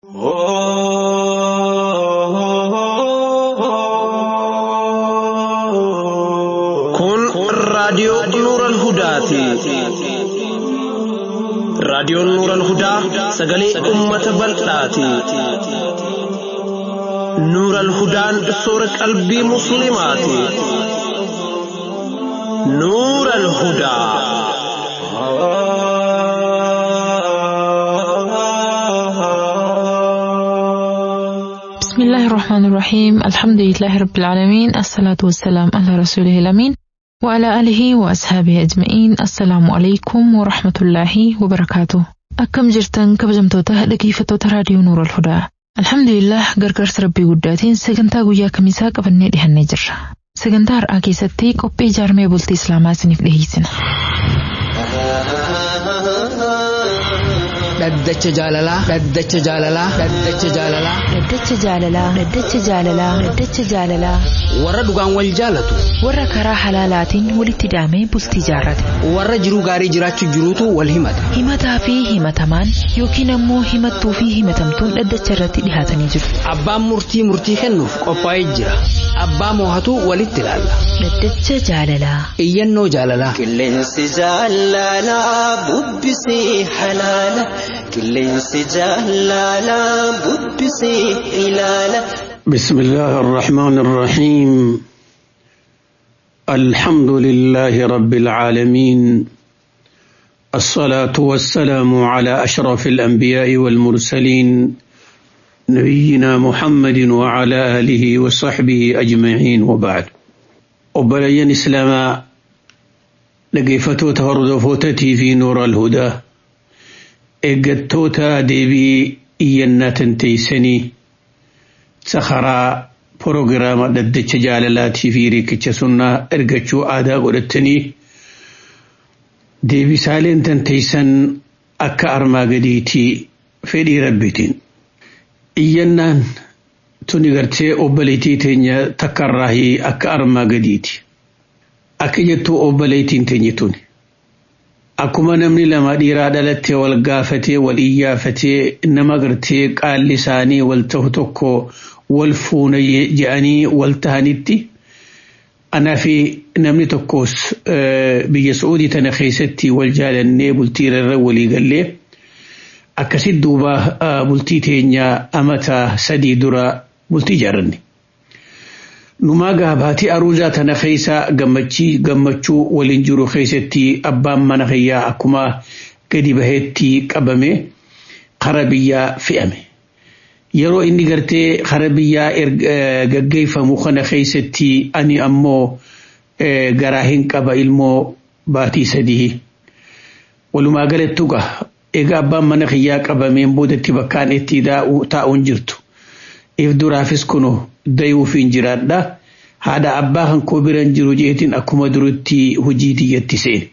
Kun raadiyoo Nuural Hudaati. Raadiyoon Nuural Hudaa sagalee uummata bal'aati. Nuural Hudaan soora qalbii Musliimaati. Nuural Hudaa. بسم الله الرحمن الرحيم الحمد لله رب العالمين الصلاة والسلام على رسوله الأمين وعلى آله وأصحابه أجمعين السلام عليكم ورحمة الله وبركاته أكم جرتن كبجمتوتا dhaggeeffattoota raadiyoo Nuur al-Hudaa Alhamdulillah gargaarsa rabbii guddaatiin sagantaa guyyaa kamisaa qabannee dhihannee jirra. Sagantaa har'aa keessatti qophii ijaarmee bultii Islaamaa isiniif dhiyeessina. Dhaddacha jaalalaa. Dhaddacha jaalalaa. Dhaddacha jaalalaa. Dhaddacha jaalalaa. Dhaddacha jaalalaa. Dhaddacha jaalalaa. Warra dhugaan wal jaalatu. Warra karaa halaalaatiin walitti hidhamee bultii jaarrate. Warra jiruu gaarii jiraachuu jiruutu wal himata. Himataa fi himatamaan yookiin ammoo himattuu fi himatamtuun dhaddacha irratti dhihaatanii jiru. Abbaan murtii murtii kennuuf qophaa'ee jira. Abbaa moohatu walitti ilaalla. Dhaddacha jaalalaa. Iyyannoo jaalalaa. Qilleensi jaalalaa bubbisee halaala. Qilleensi jaalalaa bubbisee ilaala. بسم الله الرحمن الرحيم الحمد لله رب العالمين الصلاة والسلام على أشرف الأنبياء والمرسلين نبينا محمد وعلى آله وصحبه أجمعين وبعد وبلين إسلاما لقيفتو تهردفوتتي في نور الهدى إقدتوتا ديبي إينا تنتيسني sakharaa proogiraama dhaddacha jaalalaatii fi riikicha sunnaa ergachuu aadaa godhattanii deebisaaleen tanteeysan akka armaa gadiitii fedhii rabbitiin. Iyyannaan tuni gartee obboleettii teenya takkarraahii akka armaa gadiiti. Akka jettuu obboleettiin teenya tuni. Akkuma namni lama dhiiraa dhalattee wal gaafatee wal iyyaafatee nama gartee qaalli isaanii wal ta'u tokko wal fuuna je'anii wal tahanitti anaa fi namni tokkos biyya Su'uudii tana keessatti wal jaalannee bultii irra walii gallee akkasitti duuba bultii teenya amata sadii dura bultii ijaarranne. Numaa gaabaatii aruuzaa tana keessa gammachii gammachuu waliin jiru keessatti abbaan mana kiyyaa akkuma gadi baheetti qabame kara biyyaa fe'ame. Yeroo inni gartee kara biyyaa gaggeeffamu kana keessatti ani ammoo garaa hin qaba ilmoo baatii sadii. Walumaa galattu gaa egaa abbaan mana kiyyaa qabameen boodatti bakkaan itti taa'uun jirtu. if duraafis kunu dayuufiin jiraadha haadha abbaa kan koo biran jiru jeetiin akkuma durutti hojii tiyyatti seene.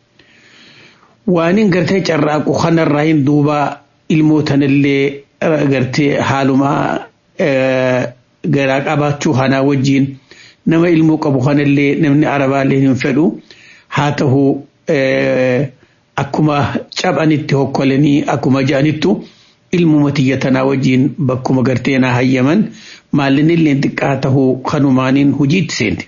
Waanin gartee carraaqu kanarraa hin duuba ilmoo tanallee gartee haaluma garaa qabaachuu kanaa wajjin nama ilmoo qabu kanallee namni arabaallee hin fedhu haa ta'u akkuma caphanitti hokkolanii akkuma ja'anittu ilmuma tiyya tanaa wajjin bakkuma gartee naa hayyaman maallinillee xiqqaa tahuu kanumaaniin hojiitti seente.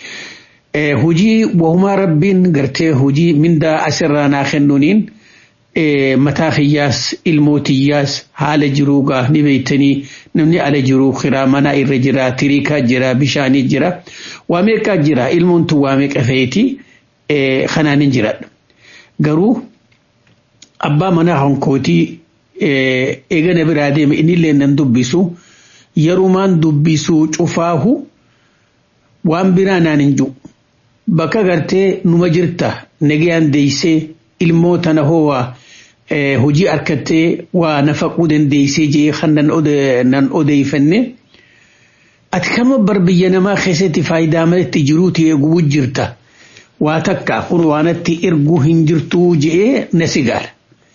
Hujii wahumaa rabbiin gartee hujii mindaa asirraa naa kennuuniin mataa kiyyaas ilmoo tiyyaas haala jiruu gaa ni beeytanii namni ala jiruu kiraa manaa irra jira tiriikaa jira bishaanii jira waa meeqaa jira ilmoon tun waa meeqa feeti kanaanin jiraadha. Garuu abbaa manaa hankootii eegana biraa deeme innillee nan dubbisu yerumaan dubbisuu cufaahu waan biraa naan hin jiru. Bakka gartee numa jirta nagayaan deeysee ilmoo tana hoowaa hojii harkattee waa nafaquu dandeeysee jee kan nan odeeyfanne. Ati kama bar biyya namaa keessatti faayidaa malatti jiruuti eeguu jirta. Waa takka kun waanatti erguu hin jirtuu je'ee na sigaala.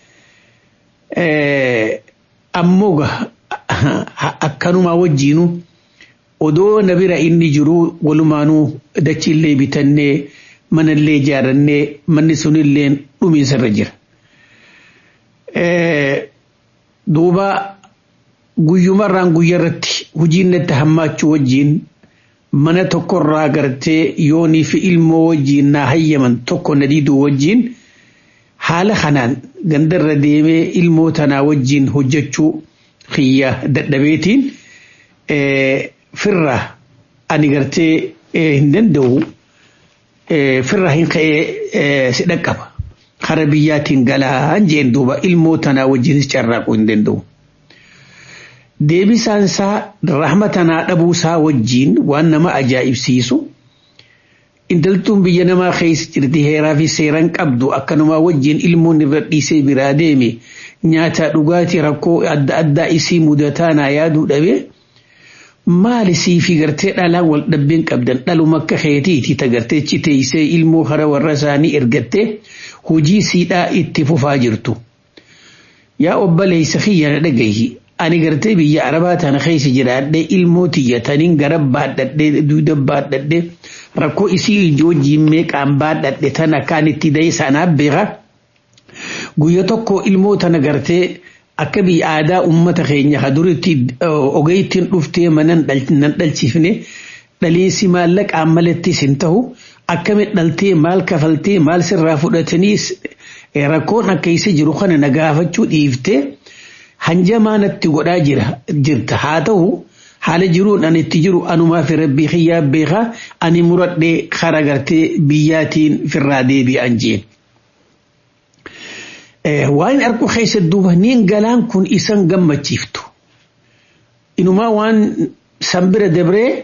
ammoo akkanumaa wajjiinu odoo na bira inni jiru walumaanuu dachiillee bitannee manallee ijaarannee manni sunillee dhumiinsarra jira. Duuba guyyumarraan guyyarratti hojiin natti hammaachuu wajjiin mana tokkorraa gartee yoonii fi ilmoo wajjiin naa hayyaman tokko na diiduu wajjiin haala kanaan gandarra deemee ilmoo tanaa wajjiin hojjechuu xiyya dadhabeetiin firra ani gartee hin danda'u firra hin ka'ee si dhaqqaba. Kara biyyaatiin galaan jeen duuba ilmoo tanaa wajjinis carraaquu hin danda'u. Deebisaan isaa rahma tanaa dhabuusaa wajjiin waan nama ajaa'ibsiisu intaltuun biyya namaa keessa jirti heeraa fi seeraan qabdu akkanumaa wajjiin ilmoon irra dhiisee biraa deeme nyaata dhugaatii rakkoo adda addaa isii mudataa naa yaaduu dhabee maali sii fi gartee dhalaan wal dhabbeen qabdan dhaluma akka keetiiti tagartee citeessee ilmoo hara warra isaanii ergattee hojii siidhaa itti fufaa jirtu. Yaa obboleessa kiyya na dhagahi ani gartee biyya arabaa tana keessa jiraadhee ilmoo tiyyataniin gara baadhadhee duuda baadhadhee rakkoo isii wajjiin meeqaan baadhadhe tana kaan itti da'e sanaaf beeka. Guyya tokko ilmoo tana gartee akka biyya aadaa uummata keenya haduritti ogeeytiin dhuftee mana nan dhalchifne dhaliinsi maallaqaan malattis hin ta'u akkamitti dhaltee maal kafaltee maal sirraa fudhatanii rakkoon akka isa jiru kana na gaafachuu dhiiftee hanjamaa natti godhaa jira jirta haa ta'u haala jiruun ani itti jiru anumaa fi rabbii kiyyaa beekaa ani muradhee kara gartee biyyaatiin firraa deebi'an jeen. waan argu keessa duuba niin galaan kun isan gammachiiftu inumaa waan sanbira dabree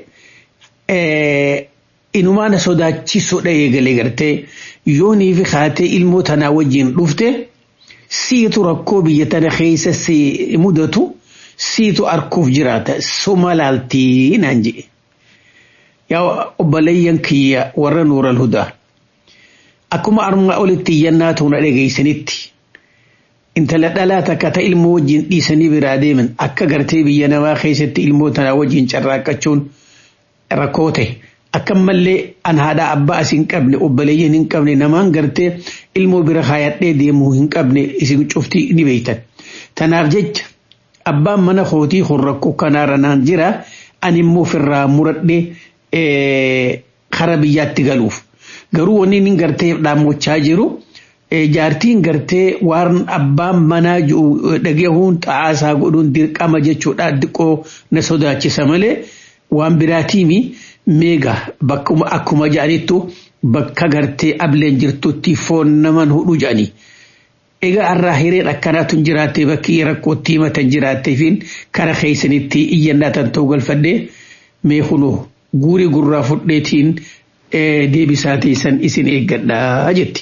inumaa na sodaachisudha eegalee gartee yoonii fi kaatee ilmoo tanaa wajjiin dhufte siitu rakkoo biyya tana keessa si mudatu siitu arkuuf jiraata suma laaltii naan jedhe yaa obboleeyyan kiyya warra nuural hudaa akkuma armaa olitti iyyannaa tuuna dhageeysanitti intala dhalaa takka ta ilmoo wajjin dhiisanii biraa deeman akka gartee biyya namaa keessatti ilmoo tanaa wajjin carraaqqachuun rakkoo ta'e akkamallee an haadha abbaa as hin qabne obboleeyyan hin qabne namaan gartee ilmoo bira kaayadhee deemuu hin qabne isin cuftii ni beeytan. Tanaaf jecha abbaan mana kootii kun rakkoo kanaarra naan jira ani immoo ofirraa muradhee kara biyyaatti galuuf. Garuu wanni inni gartee dhaammochaa jiru. jaartiin gartee waan abbaan manaa dhagahuun xa'aasaa godhuun dirqama jechuudha xiqqoo na sodaachisa malee waan biraatiimi meega bakkuma akkuma jedhanittu bakka gartee ableen jirtutti foon naman hudhu jedhani. Egaa irraa hireen akkanaatu jiraattee bakki rakkootti himatan jiraatteefiin kara keessanitti iyyannaa tan ta'uu galfadhee mee kunoo guurii gurraa fudheetiin deebisaa teessan isin eeggadhaa jetti.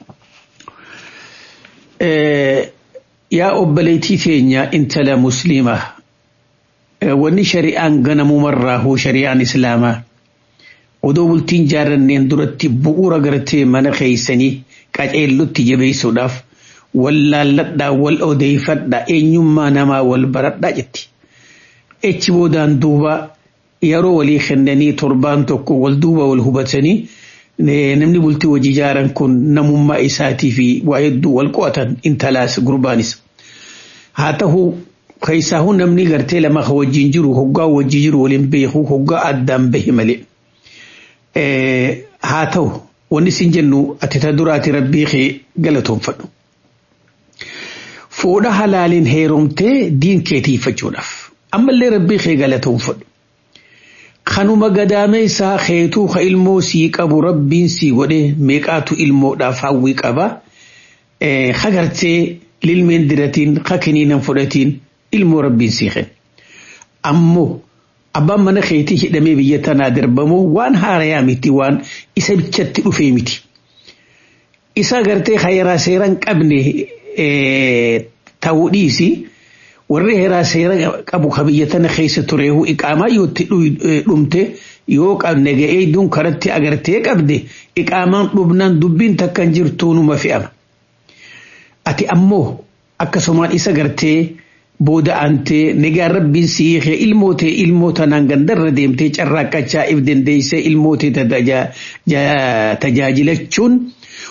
yaa obboleettii keenya intala musliimaa wanni shari'aan ganamumarraa hoo shari'aan islaamaa odoo bultiin jaarranneen duratti bu'uura gartee mana keeysanii qaceellutti jabeessuudhaaf wal laalladhaa wal odeeffadhaa eenyummaa namaa wal baradhaa jetti. Echi boodaan duuba yeroo walii kennanii torbaan tokko wal duuba wal hubatanii namni bultii hojii jaaran kun namummaa isaatii fi waa hedduu wal qo'atan intalaas gurbaanis. Haa ta'u keessaahuu namni gartee lama ka wajjin jiru hoggaa wajjin jiru waliin beeku hoggaa addaan bahe malee. Haa ta'u wanni isin jennu ati ta duraati rabbii kee galatoonfadhu. Fuudha halaaliin heerumtee diin keetiifachuudhaaf ammallee rabbii kee galatoonfadhu. kanuma gadaamee isaa keetuu ka ilmoo sii qabu rabbiin sii godhe meeqaatu ilmoodhaaf hawwii qaba hagartee lilmeen diratiin hakiniinan fudhatiin ilmoo rabbiin sii kenna ammoo abbaan mana keetii hidhamee biyya tanaa darbamu waan haarayaa miti waan isa bichatti dhufee miti isa gartee hayaraa seeran qabne ta'uu dhiisi. warri heeraa seera qabu ka biyya tana keessa tureehu iqaamaa yootti dhumte yoo qabne ga'ee duun karatti agartee qabde iqaamaan dhumnaan dubbiin takkan jirtuu numa fe'ama. Ati ammoo akkasumaan isa gartee booda aantee nagaan rabbiin siixee ilmootee ilmoota naan gandarra deemtee carraaqqachaa if dandeessee ilmootee tajaajilachuun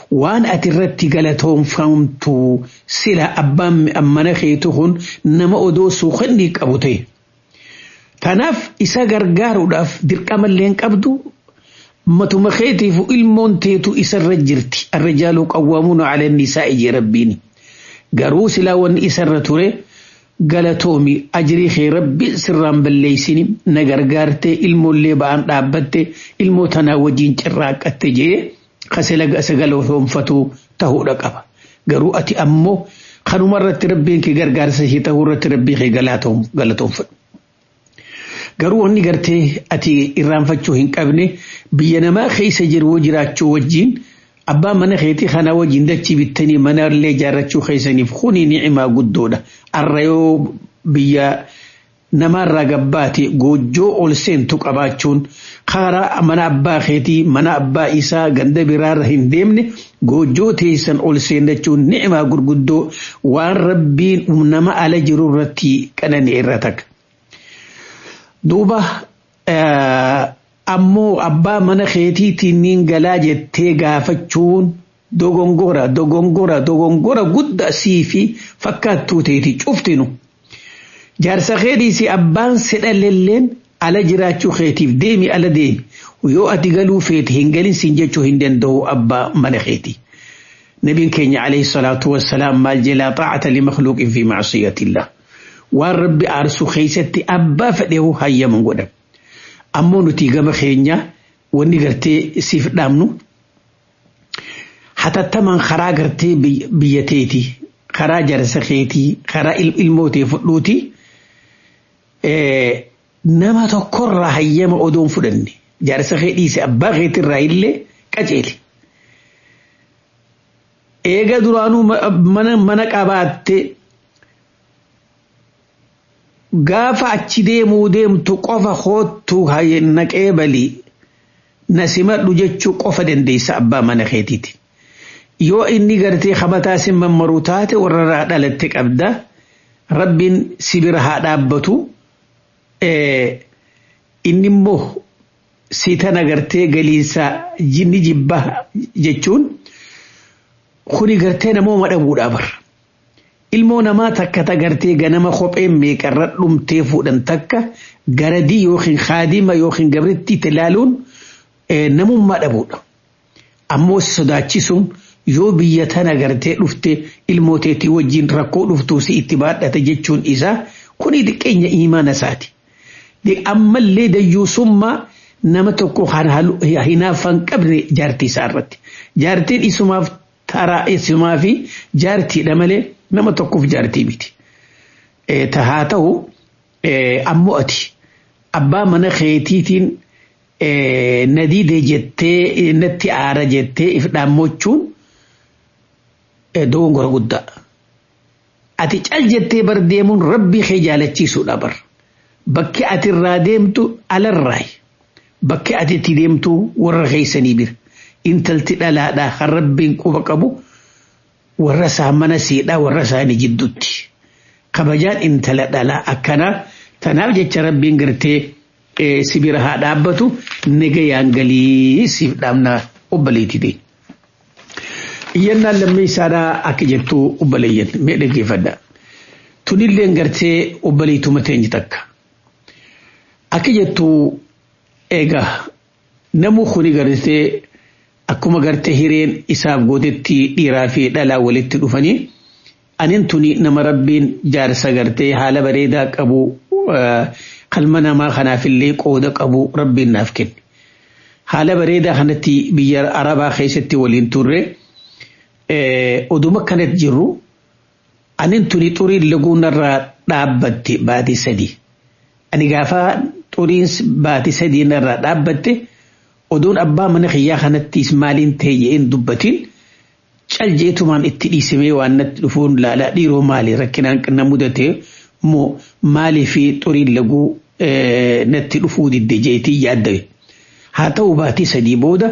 waan ati irratti galatoomfamtu sila abbaan mana keetu kun nama odoo suuqannii qabu ta'e. Kanaaf isa gargaaruudhaaf dirqamallee hin qabdu matuma keetiif ilmoon teetu isarra jirti arrijaaluu qawwaamuun ala nisaa ije rabbiini. Garuu silaa wanni isarra ture galatoomi ajrii kee rabbi sirraan balleeysini na gargaarte ilmoollee ba'aan dhaabbatte ilmoo tanaa wajjin cirraaqqatte jee kasela sagalatoomfatu ta'uudha qaba. Garuu ati ammoo kanuma irratti rabbiin kee gargaarsa ishee ta'uu irratti rabbii kee galatoomfadhu. Garuu wanni gartee ati irraanfachuu hin qabne biyya namaa keessa jiru jiraachuu wajjin abbaa mana keetii kana wajjin dachii bittanii mana illee ijaarrachuu keessaniif kuni ni'imaa guddoodha. Arra yoo biyya namaarraa gabbaate goojjoo ol seentu qabaachuun karaa mana abbaa keetii mana abbaa isaa ganda biraarra hin deemne goojjoo teessan ol seenachuun ni'imaa gurguddoo waan rabbiin nama ala jiru irratti qananii irra takka. Duuba ammoo abbaa mana keetiitiin niin galaa jettee gaafachuun dogongora dogongora dogongora guddaa sii fi fakkaattuu teeti cuftinu. Jaarsa keetiisi abbaan sedhalelleen ala jiraachuu keetiif deemi ala deemi yoo ati galuu feete hin galin siin jechuu hin danda'u abbaa mana keeti. نبي كينيا عليه الصلاة والسلام مال جلا طاعة لمخلوق في معصية الله والرب أرسو خيستي أبا فده هيا من قدم ammoo nuti gama keenya wanni gartee siif dhaamnu hatattamaan karaa gartee biyya teeti karaa jarsa keetii karaa ilmootee fudhuuti nama tokkorraa hayyama odoon fudhanne jarsa kee dhiise abbaa keetirraa illee qaceeli. Eega duraanuu mana qabaatte gaafa achi deemuu deemtu qofa hoottu naqee balii na simadhu jechuu qofa dandeessa abbaa mana keetiiti. Yoo inni gartee habataa si mammaruu taate warra dhalatte qabda rabbiin si bira haa dhaabbatu inni immoo si tana gartee galiinsa jinni jibba jechuun kuni gartee namooma dhabuudhaa bara. ilmoo namaa takka tagartee ganama kopheen meeqarra dhumtee fuudhan takka garadii yookiin haadima yookiin gabritti ilaaluun namummaa dhabuudha. Ammoo sodaachisuun yoo biyya tana gartee dhufte ilmooteetii wajjin rakkoo dhuftuu si itti baadhata jechuun isaa kuni xiqqeenya imaana isaati. Ammallee dayyuusummaa nama tokko hinaaffan qabne jaartii isaa irratti. Jaartiin isumaaf taraa isumaa fi jaartiidha malee. nama tokkoof jaartii miti. Haa ta'u ammoo ati abbaa mana keetiitiin nadiide jettee natti aara jettee if dhaammachuun dogongora guddaa. Ati cal jettee bar deemuun rabbii kee jaalachiisuudha bar. Bakki ati irraa deemtu alarraayi. Bakki ati itti deemtu warra keessanii bira. Intalti dhalaadhaa kan rabbiin quba qabu. warra isaa mana siidhaa warra isaanii jidduutti. Kabajaan intala dhalaa akkanaa tanaaf jecha rabbiin gartee si bira haa dhaabbatu nagayaan galii siif dhaamna obbaleetti ta'e. Iyyannaan lammii isaadhaa akka jettu obbaleeyyan mee dhaggeeffadha. Tunilleen gartee obbaleetuma teenye takka. Akka jettu egaa namuu kuni gartee akkuma gartee hireen isaaf gootetti dhiiraa fi dhalaa walitti dhufanii anin tuni nama rabbiin jaarsa gartee haala bareedaa qabu qalma namaa kanaafillee qooda qabu rabbiin naaf kenne. Haala bareedaa kanatti biyya arabaa keessatti waliin turre oduma kanatti jirru anin tuni xuriin laguunarraa dhaabbatte baatii sadii. Ani gaafa xuriin baatii sadii narraa dhaabbatte. oduun abbaa mana kiyyaa kanattis maaliin ta'e jedheen dubbatiin cal jeetumaan itti dhiisimee waan natti dhufuun laalaa dhiiroo maali rakkinaan na mudate moo maalii fi xuriin laguu natti dhufuu didde jeetii yaaddawe. Haa ta'u baatii sadii booda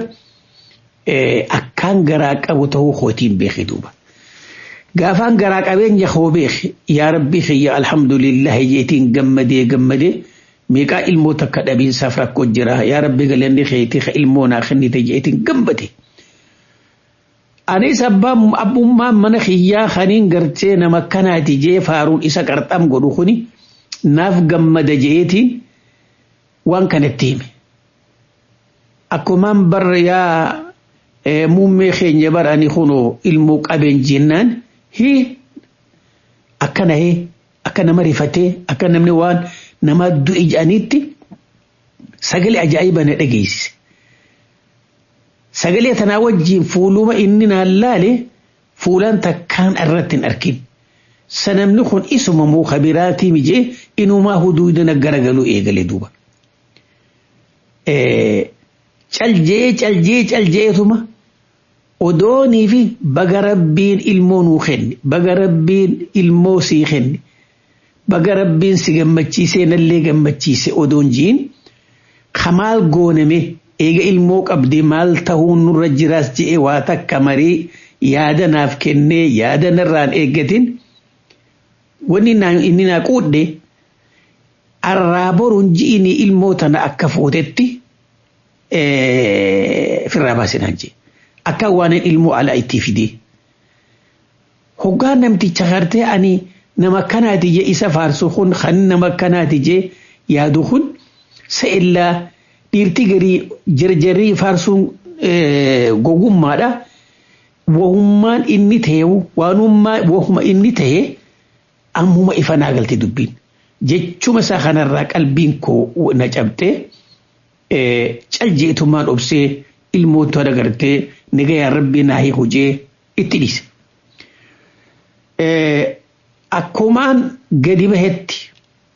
akkaan garaa qabu ta'uu kootiin beeke duuba. Gaafaan garaa qabeenya koo beeke yaa rabbii kiyya alhamdulillahi jeetiin gammadee gammadee. meeqaa ilmoo takka dhabiinsaaf rakkoo jira yaa rabbi galanni keetii ka ilmoo naa kennite jeetiin gammade. anis abbaan abbummaan mana kiyyaa kaniin gartee nama kanaati jee faaruun isa qarxam godhu kuni naaf gammada jeetiin waan kanatti hime akkumaan barra yaa muummee keenya bara ani kunoo ilmoo qabeen jennaan hii akkana hee akka nama rifatee akka namni waan nama du'e jedhaniitti sagalee ajaa'iba na dhageessise. Sagalee tanaa wajjin fuuluma inni naan laale fuulaan takkaan irratti hin arkin. Sanamni kun isuma muka biraatii mijee inumaa huduudina garagaluu eegale duuba. Caljee caljee caljeetuma odoonii fi baga rabbiin ilmoo nuu kenne baga rabbiin ilmoo sii kenne baga rabbiin si gammachiisee nallee gammachiise odoon jiin kamaal gooname eega ilmoo qabdi maal tahuun nurra jiraas je'e waa takka marii yaada naaf kennee yaada narraan eeggatin wanni inni naa quudhe arraa boruun ji'ini ilmoo tana akka fuutetti firraa baasinaan jee akka waan ilmoo alaa itti fidee hoggaa namticha gartee ani nama kanaati jee isa faarsu kun kan nama kanaati jee yaadu kun sa'illaa dhiirti garii jarjarrii faarsuun gogummaadha. Wahummaan inni ta'e waanummaa wahuma inni ta'e ammuma ifa naa galte dubbiin. Jechuma isaa kanarraa qalbiin koo na cabxee caljeetummaan obsee ilmoota dagartee nagayaan rabbii naa hojee itti dhiise. Akkumaan gadi bahetti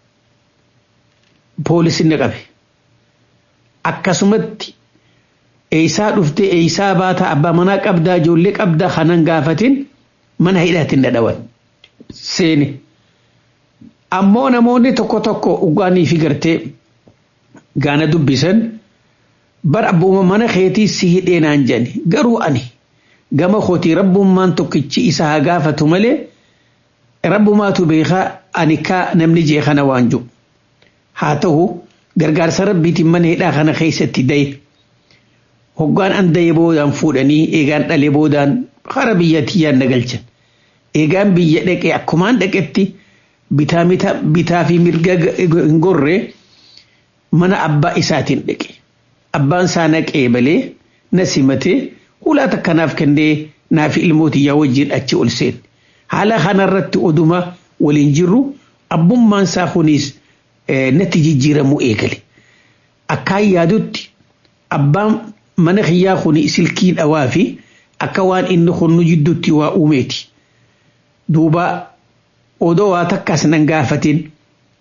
poolisiin qabe. akkasumatti eeysaa dhufte eeysaa baata abbaa manaa qabdaa ijoollee qabdaa kanan gaafatin mana hidhaatiin dhadhawan seeni ammoo namoonni tokko tokko ugaanii fi gartee gaana dubbisan bar abbuma mana keetii si hidhee naan jedhani garuu ani gama kootii rabbummaan tokkichi isa haa gaafatu malee rabbumaatu beekaa ani kaa namni jee kana waan jiru haa ta'u gargaarsa rabbiitiin mana hidhaa kana keessatti daye hoggaan an daye boodaan fuudhanii eegaan dhalee boodaan hara biyyattiyyaan na galchan eegaan biyya dhaqee akkumaan dhaqetti bitaa fi mirga hin gorre mana abbaa isaatiin dhaqe abbaan isaa naqee balee na simatee hulaa takkanaaf kennee naaf ilmootiyyaa wajjin achi ol seen haala kanarratti oduma waliin jirru abbummaan isaa kunis natti jijjiiramuu eegale. Akkaan yaadutti abbaan mana kiyyaa kun silkii dhawaa fi akka waan inni kun nu jidduutti waa uumeeti. Duuba odoo waa takkaas nan gaafatin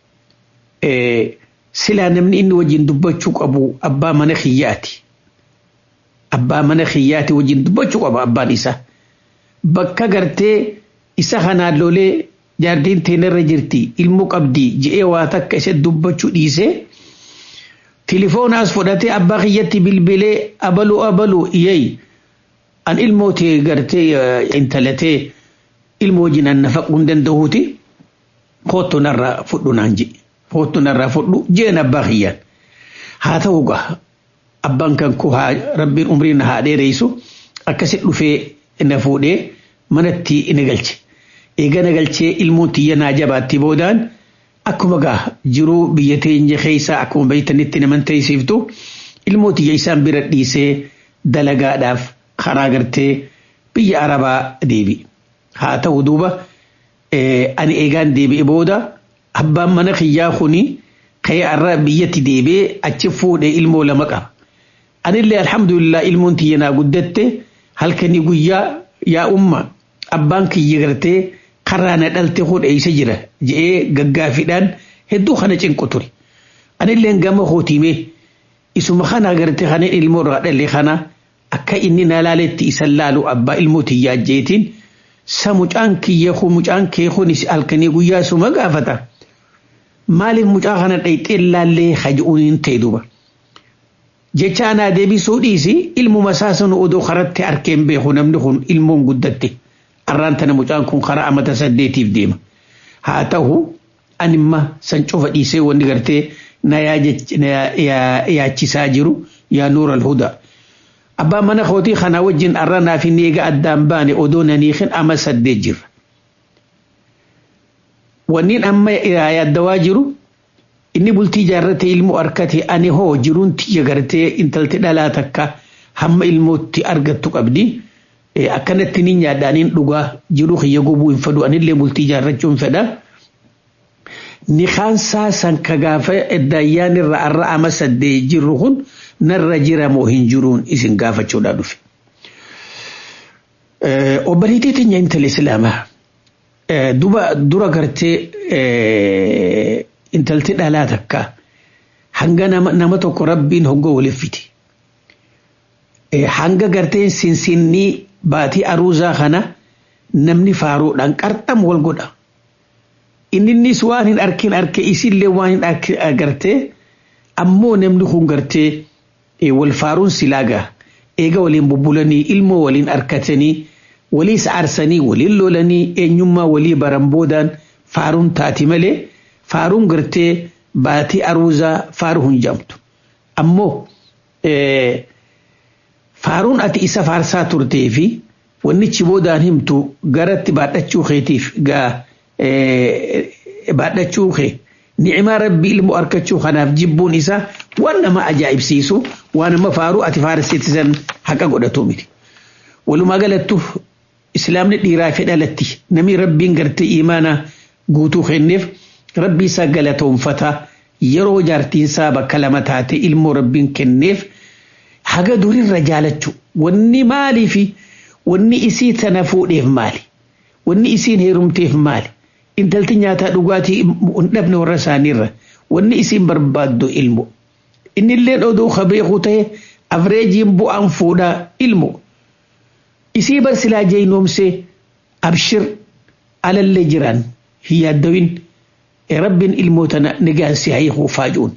silaa namni inni wajjin dubbachuu qabu abbaa mana kiyyaati. Abbaa mana kiyyaati wajjin dubbachuu qaba abbaan isaa. Bakka gartee isa kanaan lolee jaartiin teenarra jirti ilmoo qabdi je'ee waa takka isa dubbachuu dhiisee tilifoonaas fudhatee abbaa kiyyatti bilbilee abaluu abaluu yeey an ilmootee gartee intalatee ilmoo jinaan nafaquu hin danda'uuti koottu narraa fudhu naan je koottu narraa fudhu jeen abbaa kiyyaan haa ta'u gaa abbaan kan koo haa rabbiin umrii na haa dheereysu akkasit dhufee na fuudhee manatti na galche. eegana galchee ilmoon tiyya naa jabaatti boodaan akkuma gaa jiruu biyya teenya keessa akkuma beeytanitti naman teessiftu ilmoo tiyya isaan bira dhiisee dalagaadhaaf karaa gartee biyya arabaa deebi. Haa ta'u duuba ani eegaan deebi'e booda abbaan mana kiyyaa kuni ka'ee arra biyyatti deebi'ee achi fuudhee ilmoo lama qaba. Anillee alhamdulillah ilmoon tiyya naa guddatte halkanii guyyaa yaa umma abbaan kiyya gartee karraa na dhalte kun eeysa jira je'ee gaggaafiidhaan hedduu kana cinqu ture. Anillee gama hootiimee isuma kana gartee kana ilmoo irraa dhalee kana akka inni na laaletti isan laalu abbaa ilmoo tiyyaa jeetiin sa mucaan kiyya kun mucaan kee kun halkanii guyyaa suma gaafata. Maaliif mucaa kana dhayxee laallee haji'uun hin ta'e duuba. Jecha anaa deebisuu dhiisi ilmuma isaa sanu odoo karatti arkeen beeku namni kun ilmoon guddatte. arraan tana mucaan kun karaa amata saddeetiif deema. Haa ta'u animma san cufa dhiisee wanni gartee na yaachisaa jiru yaa nuura alhudaa. abbaan mana kootii kana wajjin arra naaf inni eega addaan baane odoo naniikin ama saddeet jirra wanniin amma yaaddawaa jiru inni bultii jaarrate ilmoo harkate ani hoo jiruun tiyya gartee intalti dhalaa takka hamma ilmootti argattu qabdi akkanatti ni nyaadhaaniin dhugaa jiru kiyya gubuu hin fedhu anillee bultii jaarrachuu hin fedha. Ni kaansaa san ka gaafa eddaayyaan irra arra ama saddee jirru kun narra jira moo hin jiruun isin gaafachuudhaa dhufe. Obboleettii teenya intala Islaamaa duba dura gartee intalti dhalaa takka hanga nama tokko rabbiin hoggoo waliffiti. Hanga garteen sinsinnii baatii aruuzaa kana namni faaruudhaan qarxam wal godha. Inninnis waan hin arkin arke isillee waan hin agartee ammoo namni kun gartee wal faaruun silaagaa eega waliin bubbulanii ilmoo waliin arkatanii waliis aarsanii waliin lolanii eenyummaa walii baran boodaan faaruun taati malee faaruun gartee baatii aruuzaa faaruu hin jamtu. Ammoo faaruun ati isa faarsaa turtee fi wannichi boodaan himtu garatti baadhachuu keetiif gaa baadhachuu kee ni'imaa rabbii ilmoo arkachuu kanaaf jibbuun isaa waan nama ajaa'ibsiisu waan nama faaruu ati faarsiitisan haqa godhatu miti. Walumaa galattu islaamni dhiiraa fi dhalatti namni rabbiin gartee imaanaa guutuu kenneef rabbii isaa galatoonfata yeroo jaartiinsaa bakka lama taate ilmoo rabbiin kenneef haga durirra jaalachuu wanni maalii fi wanni isii tana fuudheef maali wanni isiin heerumteef maali intalti nyaataa dhugaatii hin dhabne warra isaaniirra wanni isiin barbaaddu ilmo innillee oduu kabeeku ta'e afreejiin bu'aan fuudhaa ilmo isii barsilaa jeynoomsee abshir alallee jiran hin yaaddawin rabbiin ilmoo tana nigaan si hayiquu faajuun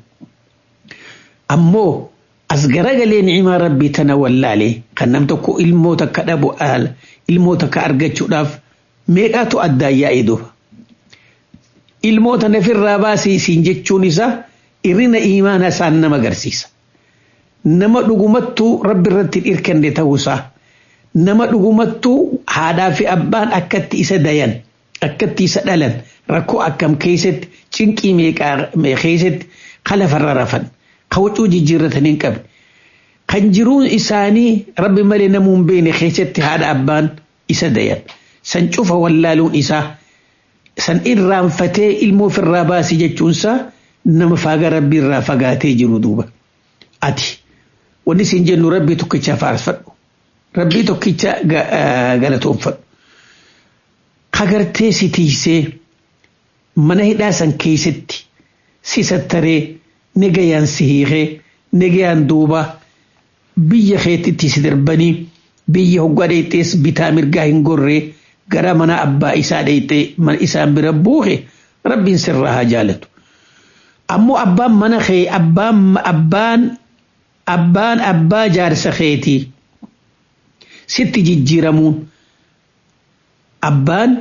ammoo as garagalee ni'imaa rabbii tana wallaalee kan nam tokko ilmoo takka dhabu ilmoo takka argachuudhaaf meeqaatu addaan yaa'ee dura ilmoo tana ofirraa baasii siin jechuun isaa irrina imaana isaan nama agarsiisa nama dhugumattuu rabbi irratti dhirkanne ta'uusaa nama dhugumattuu haadhaa fi abbaan akkatti isa dayan akkatti isa dhalan rakkoo akkam keessatti cinqii meeqaa keessatti kalafarra rafan kawwacuu jijjiirratan hin qabne kan jiruun isaanii rabbi malee namuu hin beekne keessatti haadha abbaan isa dayan san cufa wallaaluun isaa san irraanfatee ilmoo ofirraa baasii jechuunsaa nama faaga rabbii irraa fagaatee jiru duuba ati wanni siin jennu rabbii tokkicha faarfadhu rabbii tokkicha galatoonfadhu kagartee si tiisee mana hidhaa san keessatti si sattaree negayaan si hiikee negayaan duuba biyya keetitti si darbanii biyya hoggaa dheexxees bitaa mirgaa hin gorree gara mana abbaa isaa dheexxee mana isaan bira buuke rabbiin sirraa haa jaalatu. Ammoo abbaan mana kee abbaan abbaan abbaan abbaa jaarsa keetii sitti jijjiiramuun abbaan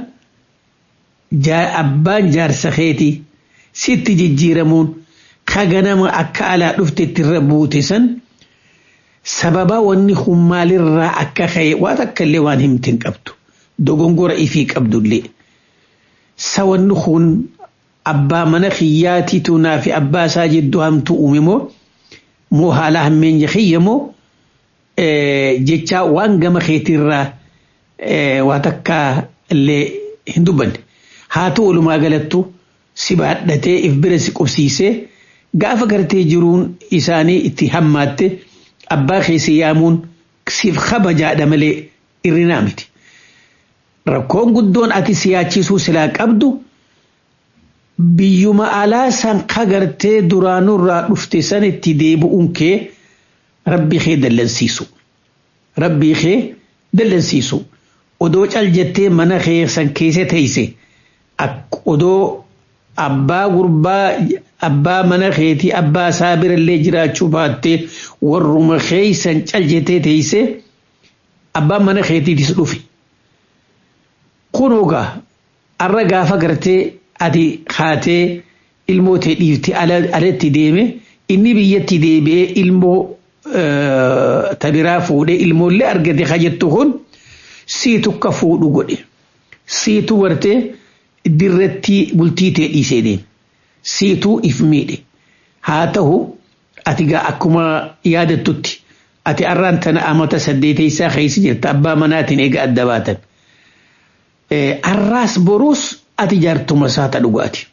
abbaan jaarsa keetii sitti jijjiiramuun ka ganama akka alaa dhuftetti irra buute san sababa wanni kun maalirraa akka ka'e waan akka illee waan himtiin qabdu dogongora ifii qabdullee sa wanni kun abbaa mana kiyyaatiitu naa fi abbaa isaa jidduu hamtu uume moo moo haala hammeenya kiyya moo jechaa waan gama keetiirraa waan takka illee hin dubbanne haa ta'u walumaa galattu si baadhatee if bira si qubsiisee gaafa gartee jiruun isaanii itti hammaatte abbaa keessa yaamuun siif kabajaadha malee irrinaa miti. Rakkoon guddoon ati siyaachisuu silaa qabdu biyyuma alaa san kagartee duraanurraa dhufte san itti deebi'uun kee rabbii kee dallansiisu. Rabbii kee dallansiisu. Odoo cal jettee mana kee san keessa teeyse odoo abbaa gurbaa abbaa mana keetii abbaa isaa birallee jiraachuu baattee warruma keeysan cal jettee teeyse abbaan mana keetiitis dhufe. Kunoogaa arra gaafa gartee ati haatee ilmoo ta'e dhiifte alatti deeme inni biyyatti deebi'ee ilmoo tabiraa fuudhee ilmoollee argate ka jettu kun siitu ka fuudhu godhe siitu wartee dirratti bultii tee dhiisee deeme siituu if miidhe haa ta'u ati gaa akkuma yaadattutti ati arraan tana amata saddeeteysaa keessa jirta abbaa manaatiin eega adda baatan arraas boruus ati jaartuma isaata dhugaati.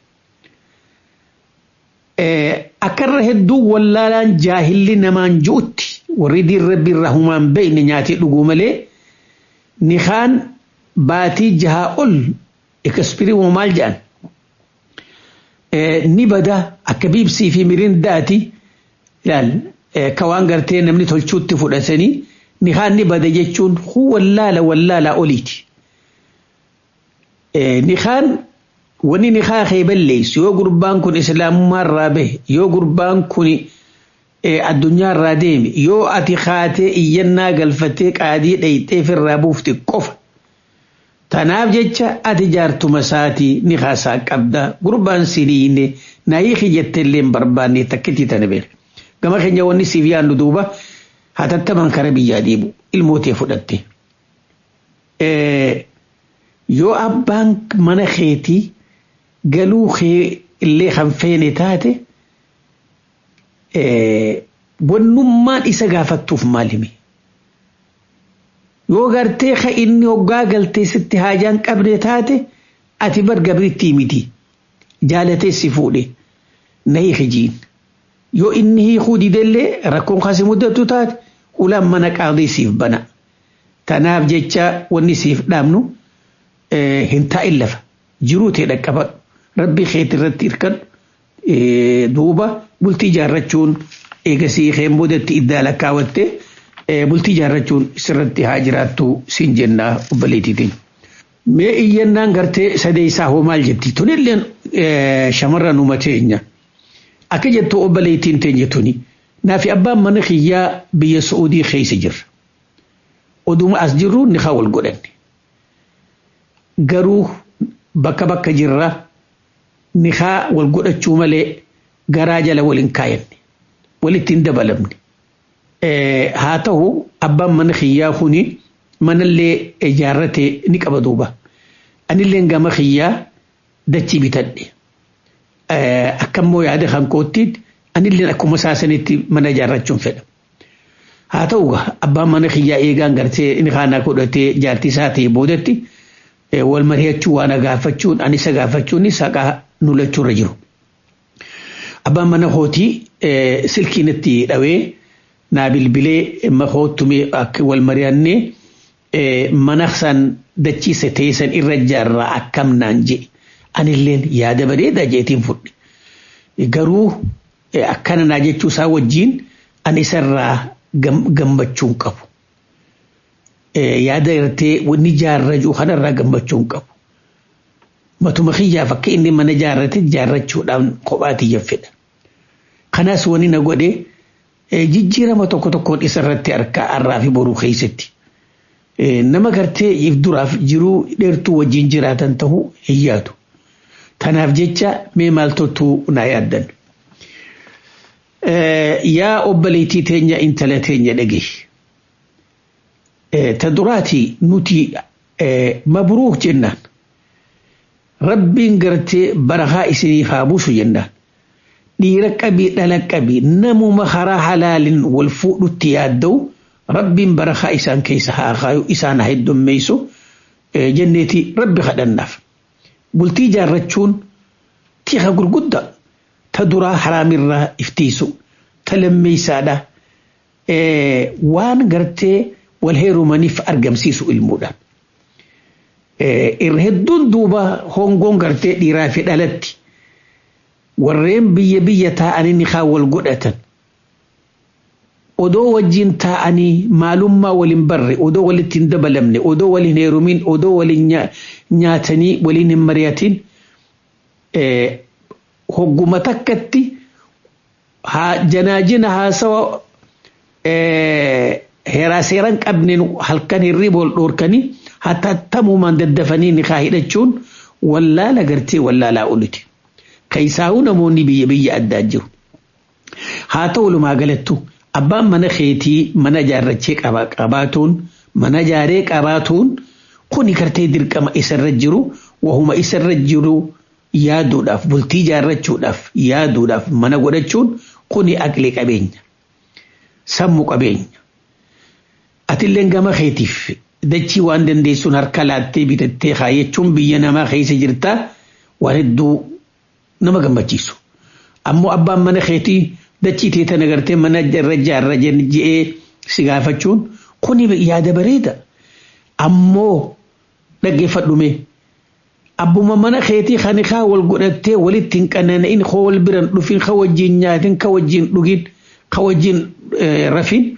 Akkarra hedduu wallaalaan jaahilli namaan ju'utti warri diin rabbi irraa humaan beeyne nyaatee dhuguu malee nikaan baatii jahaa ol ekspirii maal jedhan ni bada akka biibsii fi mirindaati ilaal ka waan gartee namni tolchuutti fudhatanii nikaan ni bada jechuun hu wallaala wallaalaa oliiti. Nikaan wani nikaa kee balleessu yoo gurbaan kun islaamummaa irraa bahe yoo gurbaan kun addunyaa irraa deeme yoo ati kaatee iyyannaa galfatee qaadii dhayxee firraa buufte qofa. Tanaaf jecha ati jaartuma isaatii ni haasaa qabda gurbaan siniine naayii kiyyatte illee hin barbaanne takkitti tana beeka. Gama keenya wanni siif yaadnu duuba hatattaman kara biyyaa deemu ilmootee fudhatte. Yoo abbaan mana keetii galuu kee illee kan feene taate wannummaan isa gaafattuuf maalimi. yoo gartee ka inni hoggaa galtee sitti haajaan qabne taate ati bar gabritti miti jaalatee si fuudhe na hiikijiin yoo inni hiikuu didellee rakkoon kasi muddatu taate ulaan mana qaadii siif bana tanaaf jecha wanni siif dhaabnu hin taa'in lafa jiruu ta'e dhaqqabadhu rabbi keeti irratti hirkadhu duuba bultii jaarrachuun eegasii keen boodatti iddaa lakkaawwattee bultii jaarrachuun sirratti haa jiraattu siin jennaa obboleetiitiin. Mee iyyannaan gartee sadeessaa hoo maal jetti tunilleen shamarran uuma teenya akka jettu obboleettiin teenya tuni naafi abbaan mana kiyyaa biyya Su'uudii keessa jirra. Oduma as jirru ni haa wal godhanne. Garuu bakka bakka jirra ni haa wal godhachuu malee garaa jala waliin kaayanne walitti hin dabalamne. haa ta'u abbaan mana kiyyaa kuni manallee ijaarrate ni qaba duuba. Anillee gama kiyyaa dachii bitadhe. Akkammoo yaada kan kootti anillee akkuma saasanitti mana ijaarrachuun fedha. Haa ta'u abbaan mana kiyyaa eegaan gartee inni kaanaa godhatee jaartii isaa ta'e boodatti wal mari'achuu waan gaafachuun ani isa gaafachuun saqaa nulachuurra jiru. Abbaan mana kootii silkiinatti dhawee naa bilbilee mahoottumee akka wal mari'annee mana san dachiisa teessan irra jaarraa akkam naan jedhe anilleen yaada bareedaa jeetiin fudhe garuu akkana naa jechuu isaa wajjiin ani isarraa gammachuun qabu yaada irtee wanni jaarraju kanarraa gammachuun qabu matuma kiyyaaf akka inni mana jaarrate jaarrachuudhaan kophaatiyya fedha kanaas wani na godhee jijjiirama tokko tokkoon isarratti harkaa har'aa fi boruu keessatti. Nama gartee if duraaf jiruu dheertuu wajjin jiraatan ta'uu hin yaadu. Tanaaf jecha mee maaltottuu naa yaaddan. Yaa obboleettii teenya intala teenya dhagaye. Ta duraatii nuti mabruuk jennaan. Rabbiin gartee barakaa isiniif haa buusu jennaan. dhiira qabii dhala qabii namuma karaa halaalin wal fuudhutti yaadda'u rabbiin barakaa isaan keessa haa kaayu isaan haa heddummeessu jenneeti rabbi kadhannaaf. Bultii jaarrachuun tiika gurguddaa ta duraa haraamirraa iftiisu ta lammeessaadha waan gartee wal heerumaniif argamsiisu ilmuudhaan. Irra hedduun duuba hongoon gartee dhiiraa fi dhalatti warreen biyya biyya taa'anii ni haa wal godhatan odoo wajjin taa'anii maalummaa waliin barre odoo walitti hin dabalamne odoo waliin heerumin odoo waliin nyaatanii waliin hin mari'atin hogguma takkatti janaajina haasawa heeraa seeran qabneen halkan hirriba wal dhoorkanii hatattamumaan daddafanii ni haa hidhachuun wallaala gartee wallaalaa oliti. Kaisaa'uu namoonni biyya biyya addaa jiru. Haa ta'u walumaa galattu abbaan mana keetii mana jaarrachee qabaatuun mana jaaree qabaatuun kuni gartee dirqama isarra jiru wahuma isarra jiru yaaduudhaaf bultii jaarrachuudhaaf yaaduudhaaf mana godhachuun kuni aqlee qabeenya sammuu qabeenya atilleen gama keetiif dachii waan dandeessuun harka laattee bitattee kaayachuun biyya namaa keessa jirtaa waan hedduu nama gammachiisu ammoo abbaan mana keetii dachii teetan agartee mana irra jaarra je'ee si gaafachuun kuni yaada bareeda ammoo dhaggeeffadhume abbuma mana keetii kan kaa wal godhattee walitti hin qanana'in koo wal biran dhufin ka wajjin nyaatin ka wajjin dhugin ka wajjin rafin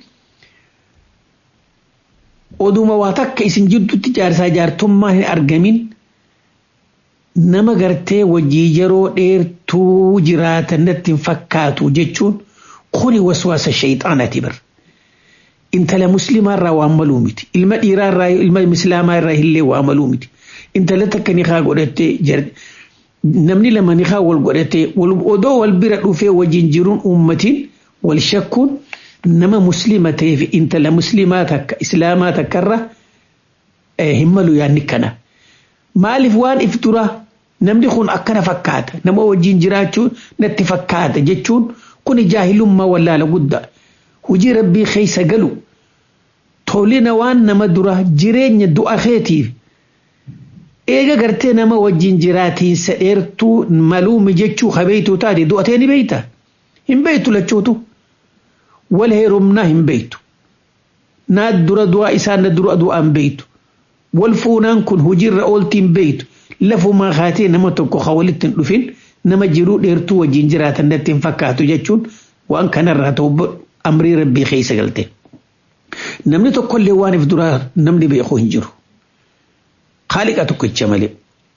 oduma waa takka isin jidduutti jaarsaa jaartummaa hin argamin nama gartee wajjii yeroo dheertuu jiraatan natti hin fakkaatu jechuun kuni waswaasa shayxaanati bar intala muslimaa irraa waan maluu miti ilma dhiiraa irraa ilma islaamaa irraa illee waa maluu miti intala takka nikaa godhattee namni lama nikaa wal godhattee odoo wal bira dhufee wajjin jiruun uummatiin wal shakkuun nama muslima ta'eef intala muslimaa takka islaamaa takkarra hin malu yaanni kana. Maaliif waan if dura namni kun akkana fakkaata nama wajjin jiraachuu natti fakkaata jechuun kun jaahilummaa wallaala guddaa hojii rabbii keessa galu tolina waan nama dura jireenya du'a keetiif eega gartee nama wajjin jiraatiinsa dheertuu maluumi jechuu kabeeytuu taate du'atee ni beeyta hin beeytu lachuutu. wal heerumnaa hin beeytu naa dura du'aa isaa na dura du'aa hin beeytu wal fuunaan kun hojiirra ooltii hin beeytu lafumaa kaatee nama tokko ka walitti hin dhufin nama jiruu dheertuu wajjin jiraatan natti hin fakkaatu jechuun waan kanarraa ta'u amrii rabbii keessa galte. Namni tokkollee waan if duraa namni beeku hin jiru. Haaliqa tokkicha malee.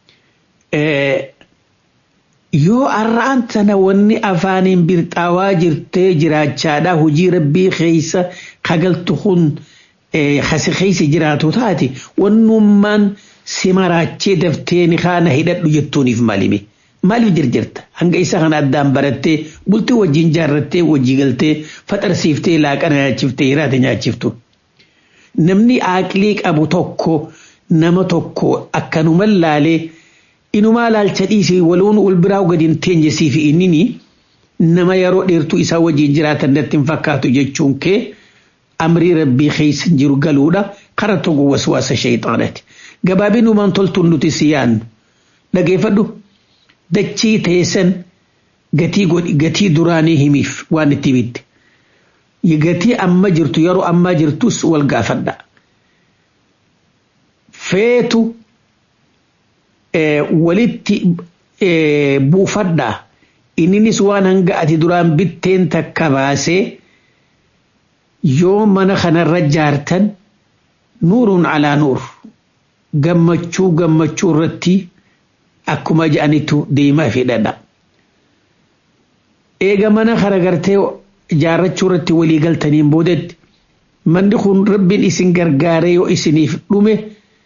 yoo arraan tana wanni afaaniin birxaawaa jirtee jiraachaadha hojii rabbii keessa kagaltu kun hasi keessa jiraatu taate wannummaan si maraachee daftee ni kaana hidhadhu jettuuniif maalimi maaliif jirjirta hanga isa kana addaan barattee bultii wajjin jaarrattee wajjii galtee faxarsiiftee laaqana nyaachiftee hiraate nyaachiftu namni aaqlii qabu tokko nama tokko akkanuma laalee inumaa laalcha dhiisii waluun wal biraa gadi hin teenye siifi innini nama yeroo dheertuu isaa wajjin jiraatan natti hin fakkaatu jechuun kee amrii rabbii keessa jiru galuudha kara tokko waswaasa shayxaanati gabaabinumaan toltuun nuti si yaannu dhageeffadhu dachii teessan gatii duraanii himiif waan itti bitte gatii amma jirtu yeroo ammaa jirtus wal gaafadha feetu walitti buufadhaa inninis waan hanga ati duraan bitteen takka baasee yoo mana kanarra jaartan nuuruun alaa nuur gammachuu gammachuu irratti akkuma je'anitu deemaa fedhadha. Eega mana kana gartee jaarrachuu irratti walii galtaniin boodetti manni kun rabbiin isin gargaare yoo isiniif dhume.